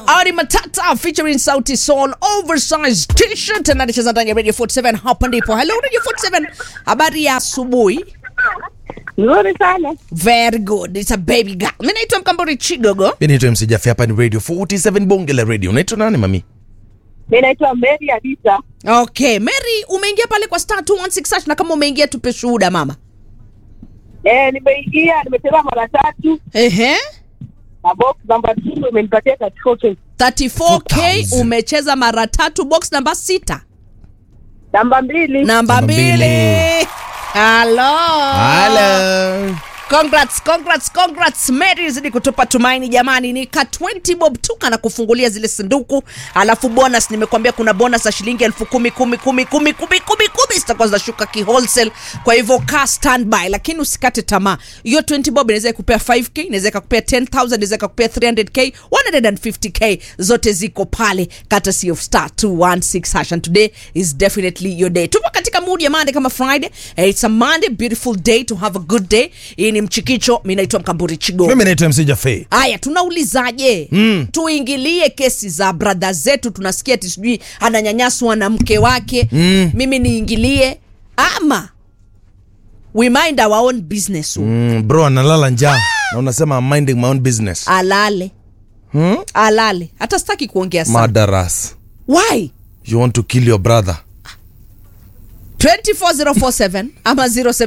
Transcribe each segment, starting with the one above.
Ari Matata featuring Sauti Sol oversized t-shirt na anacheza ndani ya Radio 47 hapa ndipo. Hello Radio 47. Habari ya asubuhi. Nzuri sana. Very good. It's a baby girl. Mimi naitwa Mkambori Chigogo. mi naitwa MC Jaffe, hapa ni radio 47 bonge la radio unaitwa nani mami Mi naitwa Mary Adisa. Okay, Mary umeingia pale kwa star 216 hash na kama umeingia tupe shuhuda mama. Eh, nimeingia nimecheza mara tatu Ehe. na box number 2 imenipatia 34k. 34k 4,000. umecheza mara tatu box namba sita. Namba mbili. Namba Namba mbili. mbili. Hello. Hello. Congrats, congrats, congrats. Mary zidi kutupa tumaini jamani, ni ka 20 bob tu kana kufungulia zile sanduku, alafu bonus nimekuambia kuna bonus ya shilingi elfu kumi kumi kumi kumi kumi kumi kumi zitakuwa zinashuka ki wholesale. Kwa hivyo ka standby, lakini usikate tamaa. Hiyo 20 bob inaweza ikupea 5k, inaweza ikakupea 10000, inaweza ikakupea 300k, 150k, zote ziko pale courtesy of star 216 hash and today is definitely your day. Tupo katika mood ya Monday kama Friday. Eh, It's a Monday, beautiful day to have a good day. Hii ni mchikicho, mimi naitwa Mkamburi Chigo. mimi naitwa MC Jaffe. Haya, tunaulizaje? mm. tuingilie kesi za brada zetu, tunasikia ati sijui ananyanyaswa na mke wake mm. mimi niingilie ama we mind our own business mm. Mm, bro analala njaa na unasema I'm minding my own business alale hmm? alale, hata sitaki kuongea sana. madaras Why? you want to kill your brother 24047 ama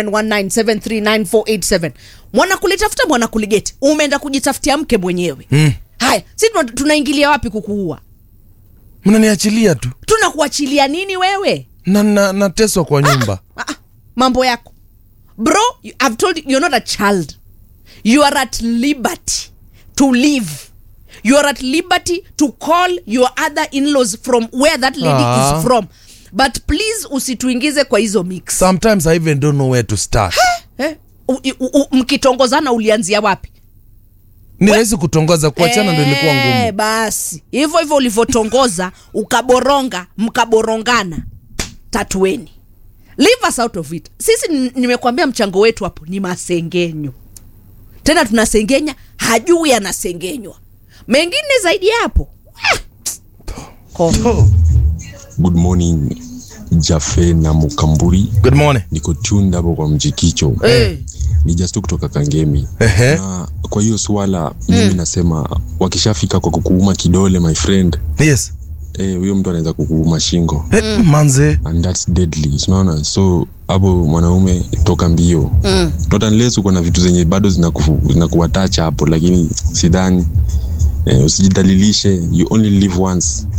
0719739487 mwanakulitafuta mwanakuligeti umeenda kujitafutia mke mwenyewe mm. haya si tuna- tunaingilia wapi kukuua mnaniachilia tu tunakuachilia nini wewe na na- nateswa kwa nyumba ah, ah, mambo yako bro you- I've told you, you're not a child you are at liberty to live you are at liberty to call your other in-laws from where that lady Ah. is from but please usituingize kwa hizo mix sometimes i even don't know where to start eh? u, u, u, mkitongozana ulianzia wapi ni rahisi kutongoza kuachana ndo ilikuwa Eh, ngumu basi hivyo hivyo ulivyotongoza ukaboronga mkaborongana tatueni leave us out of it sisi n- nimekuambia mchango wetu hapo ni masengenyo tena tunasengenya hajui anasengenywa mengine zaidi ya hapo ah, ko- good morning jafe na mukamburi good morning niko tuned hapo kwa mjikicho Eh. ni just tu kutoka kangemi Ehe. na kwa hiyo swala mimi nasema wakishafika kwa kukuuma kidole my friend yes eh, huyo mtu anaweza kukuuma shingo Eh, manze and that's deadly unaona so hapo mwanaume toka mbio mm. not unless uko na vitu zenye bado zinaku- zinakuwatacha hapo lakini sidhani eh, usijidhalilishe you only live once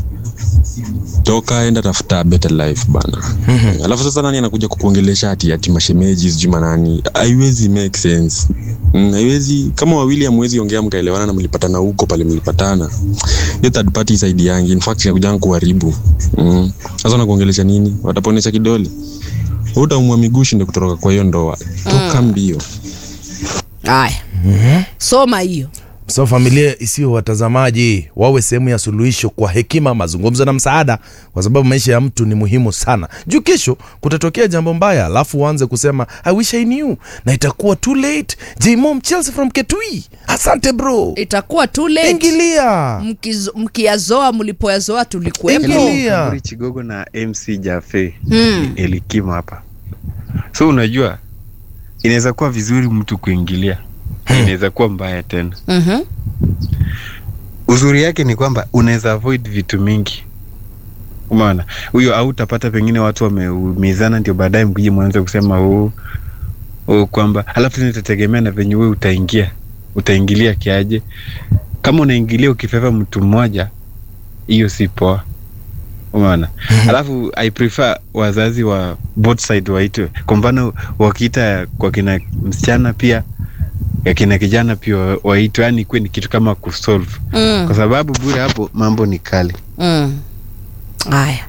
toka enda tafuta better life bana mm-hmm. alafu sasa nani anakuja kukuongelesha ati ati mashemeji sijui manani haiwezi make sense Mm, haiwezi kama wawili amwezi ongea mkaelewana na mlipatana huko pale mlipatana hiyo third party saidi yangi in fact inakuja kuharibu mm. sasa unakuongelesha nini wataponesha kidole utaumwa miguu shinde kutoroka kwa hiyo ndoa toka mbio haya soma hiyo so familia isiyo watazamaji wawe sehemu ya suluhisho kwa hekima mazungumzo na msaada kwa sababu maisha ya mtu ni muhimu sana juu kesho kutatokea jambo mbaya alafu uanze kusema i wish i knew na itakuwa too late jmom chelsea from ketui asante bro itakuwa too late ingilia Mkizo- mkiyazoa mlipoyazoa tulikuwepo Ingilia. Kamburi Chigogo na MC Jafe mm. Elikima hapa. So unajua inaweza kuwa vizuri mtu kuingilia, inaweza kuwa mbaya tena. Mhm. Uzuri yake ni kwamba unaweza avoid vitu mingi. Umeona, huyo au utapata pengine watu wameumizana, ndio baadaye mkije mwanze kusema huu huu kwamba, halafu tena itategemea na venye wewe utaingia, utaingilia kiaje. Kama unaingilia ukifeva mtu mmoja, hiyo si poa umeona alafu i prefer wazazi wa both side waitwe kwa mfano wakiita kwa kina msichana pia ya kina kijana pia wa- waitwe yani kuwe ni kitu kama kusolve Mm. kwa sababu bure hapo mambo ni kali Mm. Haya,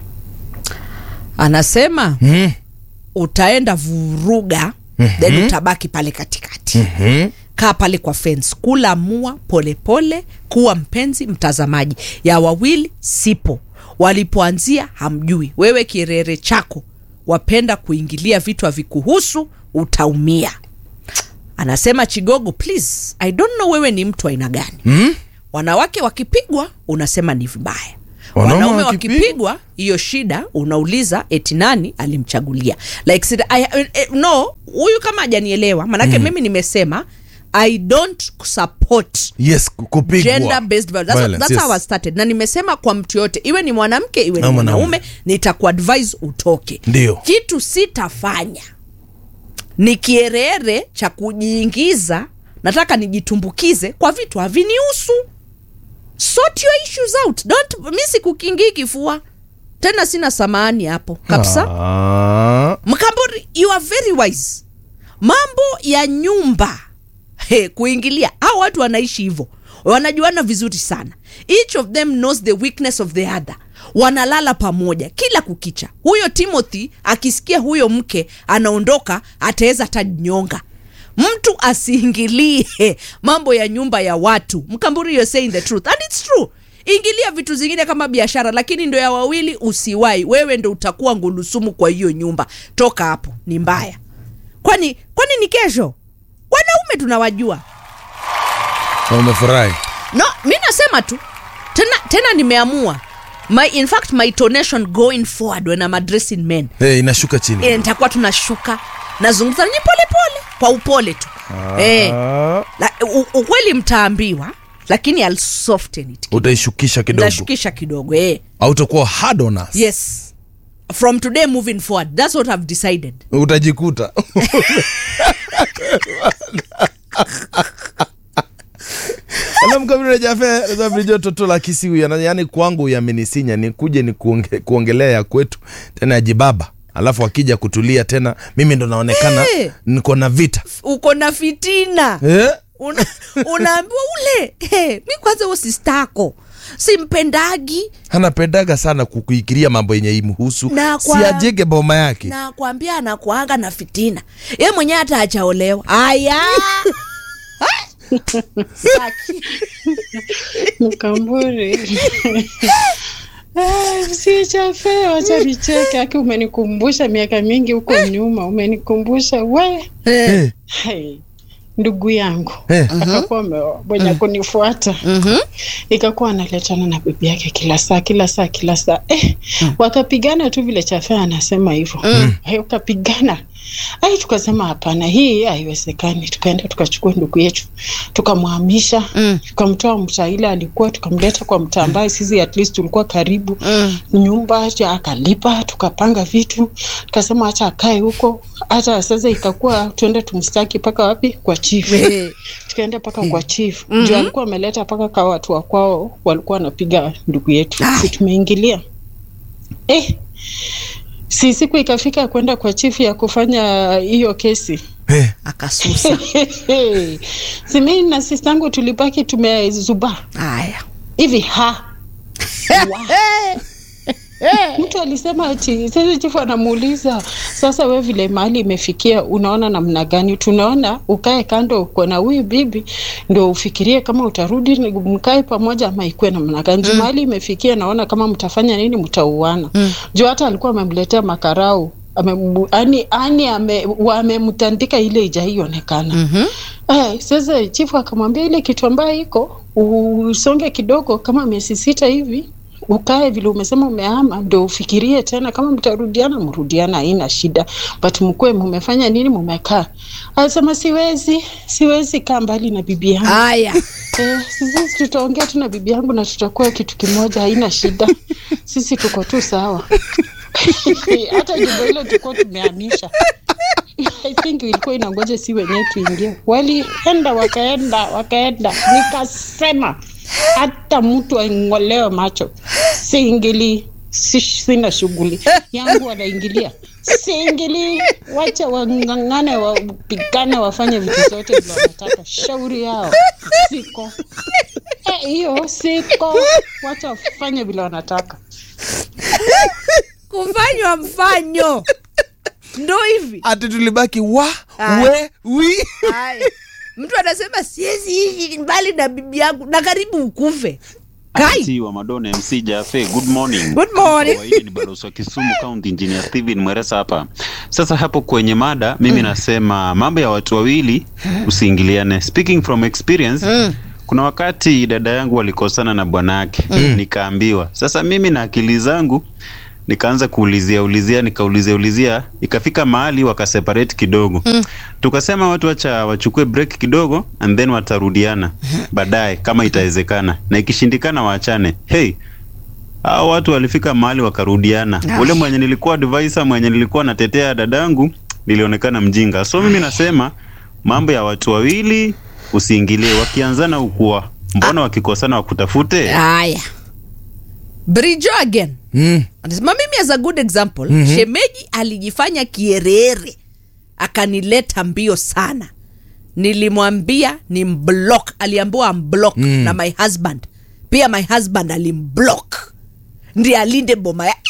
anasema mm. utaenda vuruga then utabaki pale katikati mm-hmm. kaa pale kwa fence kula mua polepole kuwa mpenzi mtazamaji ya wawili sipo walipoanzia hamjui wewe kirere chako wapenda kuingilia vitu havikuhusu utaumia anasema chigogo please i don't know wewe ni mtu aina gani mm? wanawake wakipigwa unasema ni vibaya Wanaume wanaume wakipigwa? wakipigwa hiyo shida unauliza eti nani alimchagulia like said, I, eh, no huyu kama hajanielewa manake mimi nimesema i don't support yes ku- kupigwa gender based violence. That's, Violence, that's yes. how I started na nimesema kwa mtu yote iwe ni mwanamke iwe ni Au mwanaume. mwanaume nitakuadvise utoke Ndio. kitu sitafanya ni kierere cha kujiingiza nataka nijitumbukize kwa vitu havinihusu sort your issues out don't mi sikukingii kifua tena sina samani hapo kabisa Ah, mkambori you are very wise mambo ya nyumba he, kuingilia hao watu wanaishi hivyo wanajuana vizuri sana each of them knows the weakness of the other wanalala pamoja kila kukicha huyo timothy akisikia huyo mke anaondoka ataweza tajinyonga mtu asiingilie mambo ya nyumba ya watu mkamburi you're saying the truth and it's true ingilia vitu zingine kama biashara lakini ndo ya wawili usiwai wewe ndo utakuwa ngulusumu kwa hiyo nyumba toka hapo ni mbaya kwani kwani ni kesho wanaume tunawajua na umefurahi no mi nasema tu tena tena nimeamua my in fact my tonation going forward when I'm addressing men hey, inashuka chini e, nitakuwa tunashuka nazungumza nanyi polepole kwa upole tu e, Ah, la, u, ukweli mtaambiwa lakini I'll soften it utaishukisha kidogo nashukisha kidogo eh. autakuwa hard on us yes from today moving forward that's what i've decided utajikuta namkabirajafe la kisiu yani kwangu yamenisinya nikuje ni kuonge, kuongelea ya kwetu tena ya jibaba alafu akija kutulia tena mimi ndo naonekana Eh. niko na vita uko na fitina eh? Una, unaambiwa ule hey, mi kwanza huo sistako simpendagi anapendaga sana kukuikiria mambo yenye imhusu Na kwa- siajege boma yake na kwambia anakuanga na fitina ye mwenyewe hata achaolewa aya Saki. Mkamburi. Ah, si chafe, wacha nicheke. Aki umenikumbusha miaka mingi huko nyuma, umenikumbusha we Eh, hey, ndugu yangu eh. akakuwa ameoa mwenye kunifuata ikakuwa analetana na bibi yake kila saa kila saa kila saa eh, wakapigana tu vile chafe anasema hivyo mm. wakapigana ai tukasema hapana hii haiwezekani tukaenda tukachukua ndugu yetu tukamhamisha Mm. tukamtoa mtaa ile alikuwa tukamleta kwa mtaa ambaye sisi at least tulikuwa karibu Mm. nyumba acha akalipa tukapanga vitu tukasema acha akae huko hata sasa ikakuwa tuende tumstaki mpaka wapi kwa chief Eh. tukaenda mpaka kwa chief mm juu alikuwa ameleta mpaka kwa watu wa kwao walikuwa wanapiga ndugu yetu Ai. si tumeingilia eh si siku ikafika kwenda kwa chief ya kufanya hiyo kesi Eh. akasusa si mimi na sistangu tulibaki tumezuba haya hivi ha Wa. mtu alisema ati sasa chifu anamuuliza sasa we vile mahali imefikia unaona namna gani tunaona ukae kando uko na huyu bibi ndo ufikirie kama utarudi ni- mkae pamoja ama ikuwe namna gani juu mahali imefikia naona kama mtafanya nini mtauana mm. juu hata alikuwa amemletea makarau ame- ani ani ame- wamemtandika ile ijaionekana Mhm. Eh, sasa chifu akamwambia ile kitu ambayo iko usonge kidogo kama miezi sita hivi ukae vile umesema umehama ndo ufikirie tena kama mtarudiana mrudiana haina shida but mkuwe mumefanya nini mumekaa anasema siwezi siwezi kaa mbali na bibi yangu haya Eh, sisi tutaongea tu na bibi yangu na tutakuwa kitu kimoja, haina shida. Sisi tuko tu sawa. Hata jumba hilo tulikuwa tumehamisha. I think ilikuwa inangoja si wenyewe tuingie. Walienda wakaenda wakaenda, nikasema hata mtu aing'olewe macho siingili, si, sina shughuli yangu, wanaingilia siingili, wacha wang'ang'ane, wapigane, wafanye vitu zote vile wanataka, shauri yao, siko Eh, hiyo siko, wacha wafanye vile wanataka. kufanywa mfanyo ndo hivi ati tulibaki wa Ah. we wi Haya. mtu anasema siwezi hivi mbali na bibi yangu na karibu ukufe kai Ati wa Madonna MC Jafe, good morning. Good morning. Kawaida ni balozi wa Kisumu County Engineer Steven Mweresa hapa. Sasa hapo kwenye mada mimi nasema mambo ya watu wawili usiingiliane. Speaking from experience kuna wakati dada yangu walikosana na bwanake mm. nikaambiwa sasa mimi na akili zangu nikaanza kuulizia ulizia nikaulizia ulizia ikafika mahali wakaseparate kidogo mm. tukasema watu wacha wachukue break kidogo and then watarudiana baadaye kama itawezekana na ikishindikana waachane hey hao watu walifika mahali wakarudiana Ah. ule mwenye nilikuwa advisor mwenye nilikuwa natetea dadangu nilionekana mjinga so mimi nasema mambo ya watu wawili usiingilie wakianzana ukua mbona wakikosana wakutafute haya brijo again mm. anasema mimi as a good example mm-hmm. shemeji alijifanya kierere akanileta mbio sana nilimwambia ni mblock aliambiwa mblock mm. na my husband pia my husband alimblock ndi alinde boma ya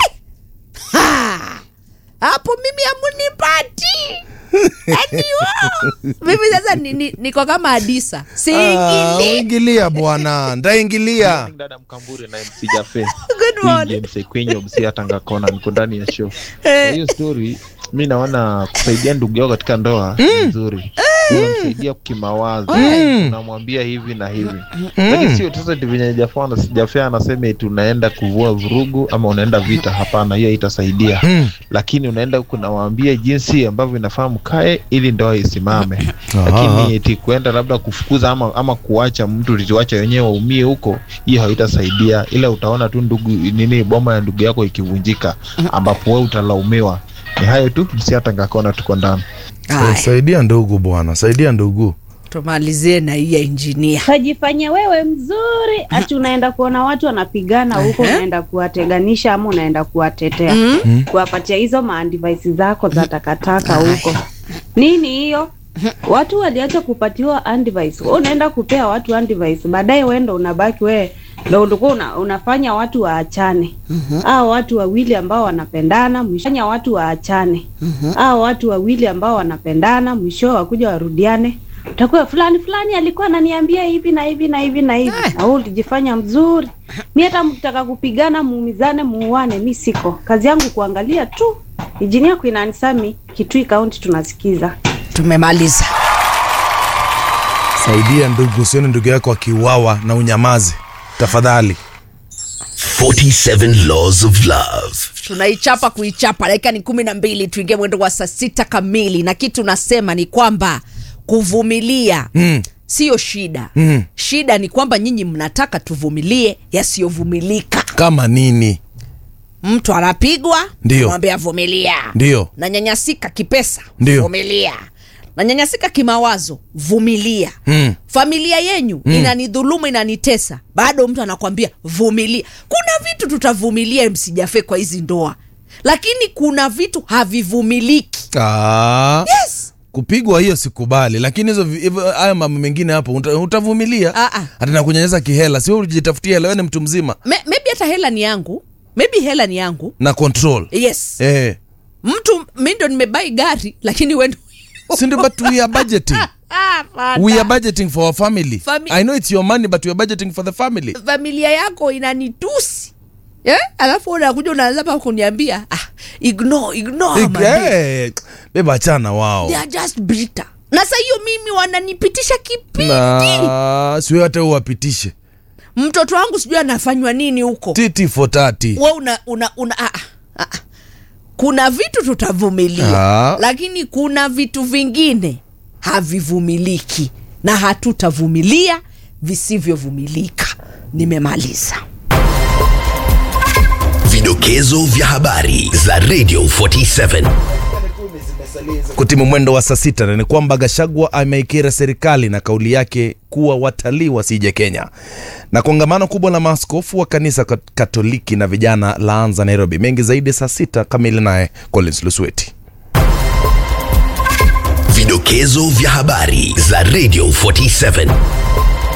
Ha! hapo mimi amunipati yani wao. mimi sasa ni- ni- niko kama adisa Ah, siingili ingilia bwana ndaingilia dada mkambure na mc jafe Good morning. mc kwenye mc tanga kona niko ndani ya show kwa hiyo story mi naona kusaidia ndugu yao katika ndoa ni nzuri unamsaidia kimawazo unamwambia hivi na hivi lakini sio sasa eti venye Jaffa ana- Jaffa anasema eti unaenda kuvua vurugu ama unaenda vita hapana hiyo itasaidia lakini unaenda huku nawaambia jinsi ambavyo inafaa mkae ili ndoa isimame lakini eti kuenda labda kufukuza ama, ama kuacha mtu lituacha wenyewe waumie huko hiyo haitasaidia ila utaona tu ndugu nini boma ya ndugu yako ikivunjika ambapo we utalaumiwa ni hayo tu msiatangakona tuko ndani Haya, saidia ndugu bwana saidia ndugu tumalizie na hii ya injinia kajifanya wewe mzuri ati unaenda kuona watu wanapigana huko Ehe. unaenda kuwateganisha ama unaenda kuwatetea Mm. kuwapatia hizo maandivisi zako za takataka huko nini hiyo watu waliacha kupatiwa andivice wewe unaenda kupea watu andivice baadaye wendo unabaki wewe ndo ulikuwa una, unafanya watu waachane hao watu wawili ambao wanapendana mwishanya watu waachane hao watu wawili ambao wanapendana mwisho wakuja warudiane utakuwa fulani fulani alikuwa ananiambia hivi na hivi na hivi na hivi Eh. na wewe ulijifanya mzuri mi hata mkitaka kupigana muumizane muuane mi siko kazi yangu kuangalia tu injinia Queen Anne Sami Kitui kaunti tunasikiza tumemaliza saidia ndugu usione ndugu yako akiuawa na unyamazi tafadhali 47 Laws of Love. tunaichapa kuichapa dakika ni kumi na mbili tuingie mwendo wa saa sita kamili na kitu nasema ni kwamba kuvumilia mm. siyo shida Mm. shida ni kwamba nyinyi mnataka tuvumilie yasiyovumilika kama nini mtu anapigwa Ndio. mwambie avumilia ndio nanyanyasika kipesa Ndio. vumilia nanyanyasika kimawazo vumilia Mm. familia yenyu mm. inanidhulumu inanitesa bado mtu anakwambia vumilia kuna vitu tutavumilia msijafe kwa hizi ndoa lakini kuna vitu havivumiliki ah. yes kupigwa hiyo sikubali lakini hizo vi- hivyo- haya mambo mengine hapo uta- utavumilia Ah, ah. hata na kunyanyasa kihela sio ujitafutia hela wewe ni mtu mzima Me, maybe hata hela ni yangu maybe hela ni yangu na control yes eh. mtu mi ndo nimebai gari lakini wendo Sindi, but we are budgeting we are budgeting for our family Fami- i know it's your money but we are budgeting for the family familia yako inanitusi yeah? alafu unakuja unaanza pa kuniambia ah, ignore, ignore, my babe. Eh, beba achana wao They are just bitter na sa hiyo mimi wananipitisha kipindi na siwe hata uwapitishe mtoto wangu sijui anafanywa nini huko titi for tati we una, una, una ah, ah, ah. kuna vitu tutavumilia Ah. lakini kuna vitu vingine havivumiliki na hatutavumilia visivyovumilika nimemaliza Vidokezo vya habari za Radio 47. kutimu mwendo wa saa sita na ni kwamba Gashagwa ameikira serikali na kauli yake kuwa watalii wasije Kenya. Na kongamano kubwa la maaskofu wa kanisa kat- Katoliki na vijana laanza Nairobi. Mengi zaidi saa sita kamili, naye Collins Lusweti. Vidokezo vya habari za Radio 47.